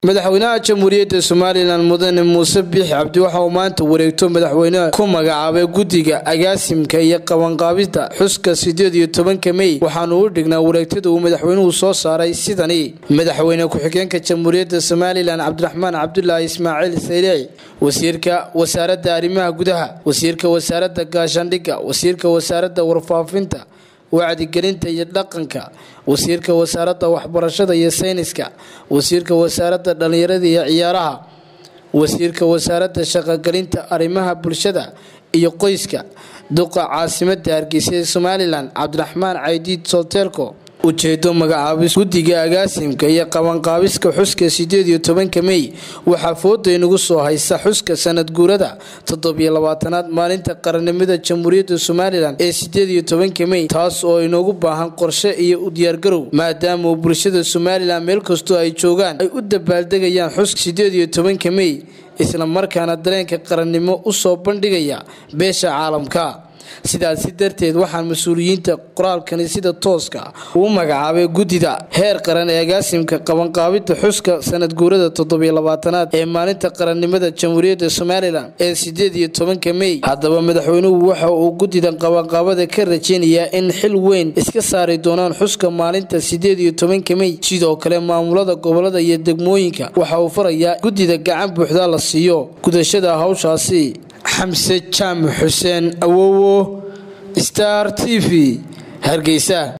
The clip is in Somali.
madaxweynaha jamhuuriyadda somalilan mudane muuse biix cabdi waxa uu maanta wareegto madaxweyneha ku magacaabay guddiga agaasimka iyo qabanqaabida xuska sideed iyo tobanka mey waxaanu u dhignaa wareegtada uu madaxweynuhu soo saaray sidani madaxweyne ku-xigeenka jamhuuriyadda somalilan cabdiraxmaan cabdulaahi ismaaciil sayleeci wasiirka wasaaradda arrimaha gudaha wasiirka wasaaradda gaashaandhigga wasiirka wasaaradda warfaafinta wacdigelinta iyo dhaqanka wasiirka wasaaradda waxbarashada iyo sayniska wasiirka wasaaradda dhallinyarada iyo ciyaaraha wasiirka wasaaradda shaqogelinta arrimaha bulshada iyo qoyska duqa caasimadda hargeysa ee somalilan cabdiraxmaan caydiid solteelko ujeedo magacaabis guddiga agaasimka iyo qabanqaabiska xuska sideed iyo tobanka mey waxaa fooda inagu soo haysa xuska sanad guurada toddobiyo labaatanaad maalinta qarannimada jamhuuriyadda somalilan ee sideed iyo tobanka mey taas oo inoogu baahan qorshe iyo u diyaargarow maadaama uu bulshada somalilan meel kastoo ay joogaan ay u dabaaldegayaan xuska sideed iyo tobanka mey isla markaana dareenka qarannimo u soo bandhigaya beesha caalamka sidaasi darteed waxaan mas-uuliyiinta qoraalkani sida tooska uu magacaabay guddida heer qaran ee agaasimka qabanqaabida xuska sanad guurada toddobiyo labaatanaad ee maalinta qarannimada jamhuuriyadda somalilan ee sideed iyo tobanka mey haddaba madaxweynuhu waxa uu guddida qabanqaabada ka rajeynayaa in xil weyn iska saari doonaan xuska maalinta sideed iyo tobanka mey sidoo kale maamulada gobolada iyo degmooyinka waxa uu farayaa guddida gacan buuxda la siiyo gudashada hawshaasi xamse jaamac xuseen awowo star t v hargeysa